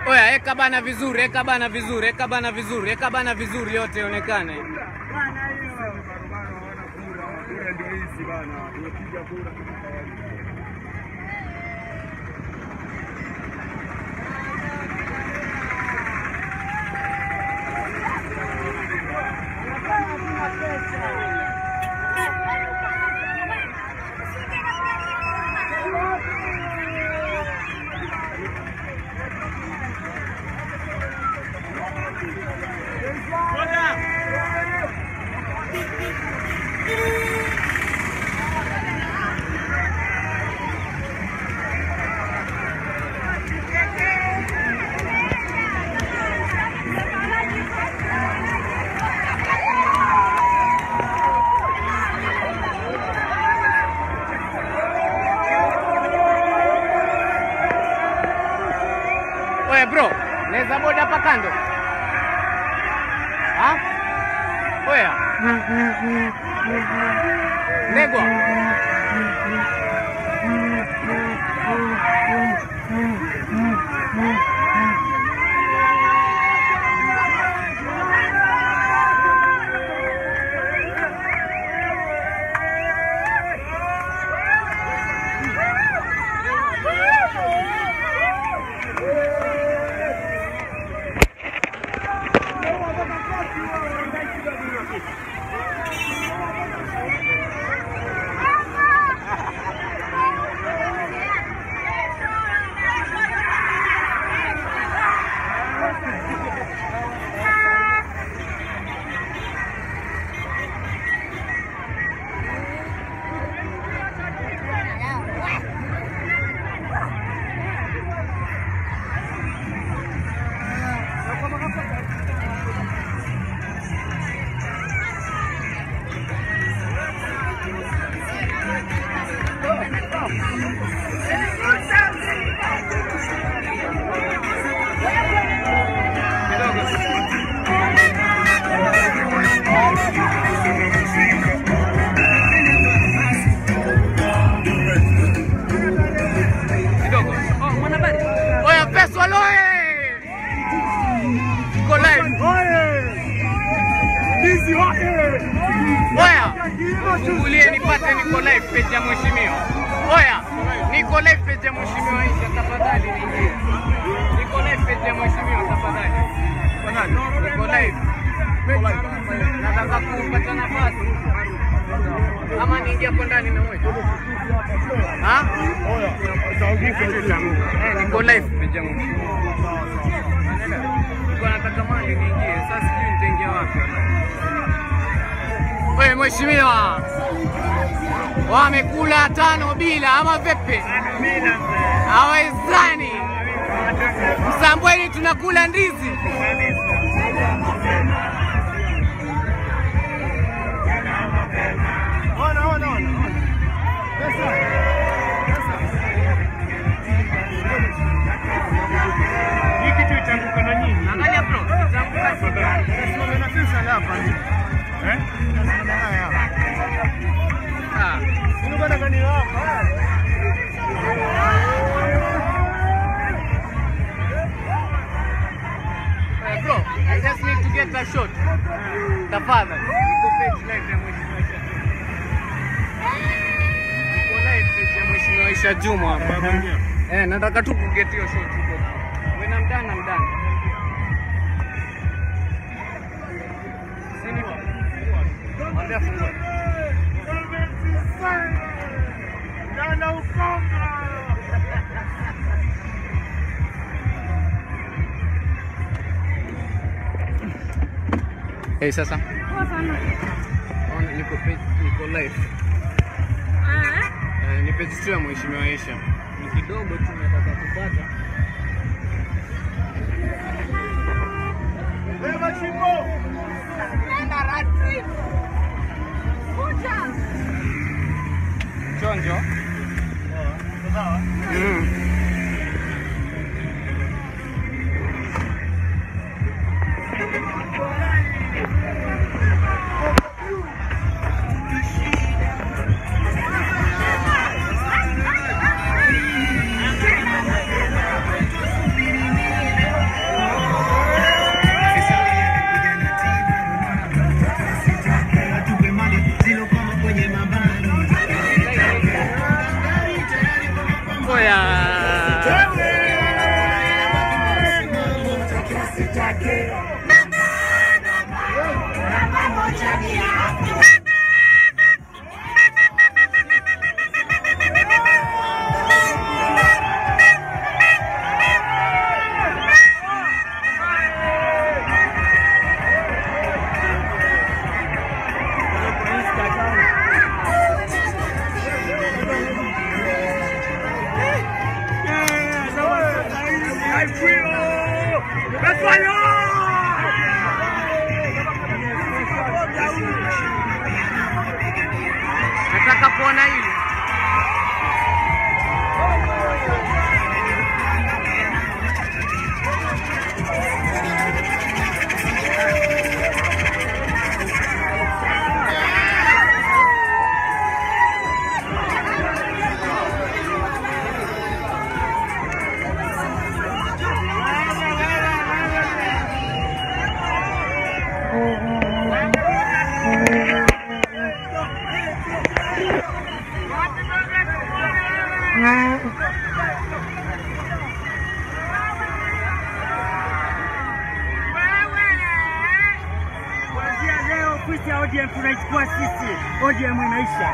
Oya, eka bana vizuri, eka bana vizuri, eka bana vizuri, eka bana vizuri, yote ionekane. Oya bro, naweza boda hapa kando? Ha? Oya. Ndegwa. Kidogo. Oya pesa loe. Iko live. Oya. Fungulie nipate niko live page ya mheshimiwa. Oya. Niko live page ya mheshimiwa Aisha tafadhali niingie. Niko live page ya mheshimiwa tafadhali. Niko live. Nataka kupata nafasi. Ama niingie hapo ndani na wewe. Ha? Eh, niko live page ya mheshimiwa. Nilikuwa nataka mali niingie. Sasa sijui nitaingia wapi. Wewe mheshimiwa, wamekula tano bila ama vipi? Hawezani. Msambweni tunakula ndizi. Angalia bro, itaanguka Ah. Eh, bro, I just need to get a shot. Tafadhali. Niko page live ya Mheshimiwa Aisha Juma. Niko live page ya Mheshimiwa Aisha Juma hapa. Eh, nataka tu kuget hiyo shot huko. When I'm done, I'm done. Sini wa. Mwambie afungue. Hey, sasa. Ona, niko page, niko live. Eh, ni page tu ya Mheshimiwa Aisha. Ni kidogo tu nataka kupata. Chonjo. Mm. Nataka kuona hili. Kuanzia leo ofisi ya ODM tunaichukua sisi, ODM inaisha.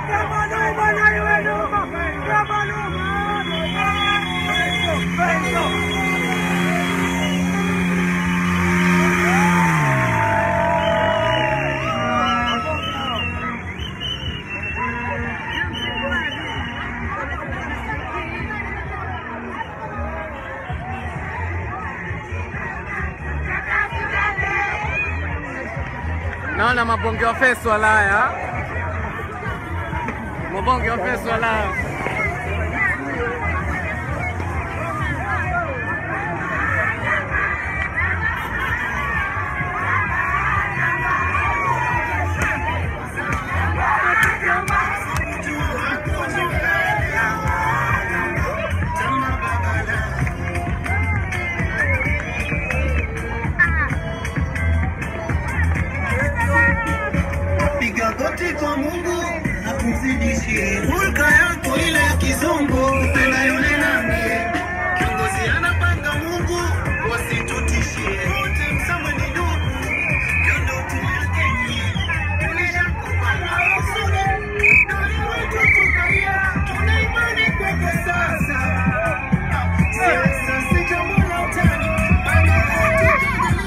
Naona mabonge wa fesu walaya, mabonge wa fesu walaya. Piga goti kwa Mungu akuzidishie hulka yako ile ya kizungu upendayo nami. Kiongozi anapanga Mungu wasitutishie. Wote msamwe ni ndugu, ndio ndoto yake nyie. Tulishakubali usuli, ndio wetu tukalia. Tuna imani kwako sasa. Siasa si jambo la utani, bali wote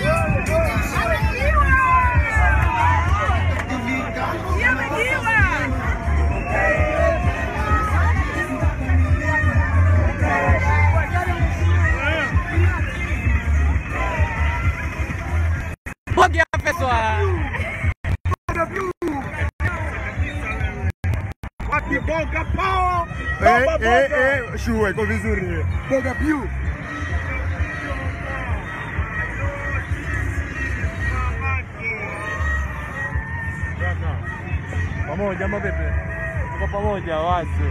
Bonge wa fesu walaya. Eh, eh, eh, shua iko vizuri. Boga piu. Pamoja ama vipi? Tuko pamoja wazi.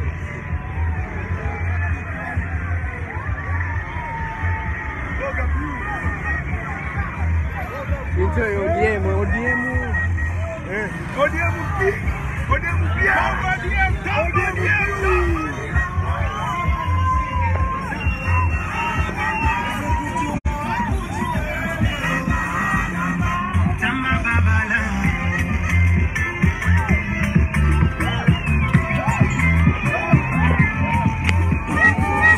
Enjoy ODM, ODM. Eh, ODM pi. ODM pia. ODM ODM. Tama babala.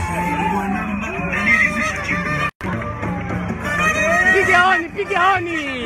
Piga honi, piga honi.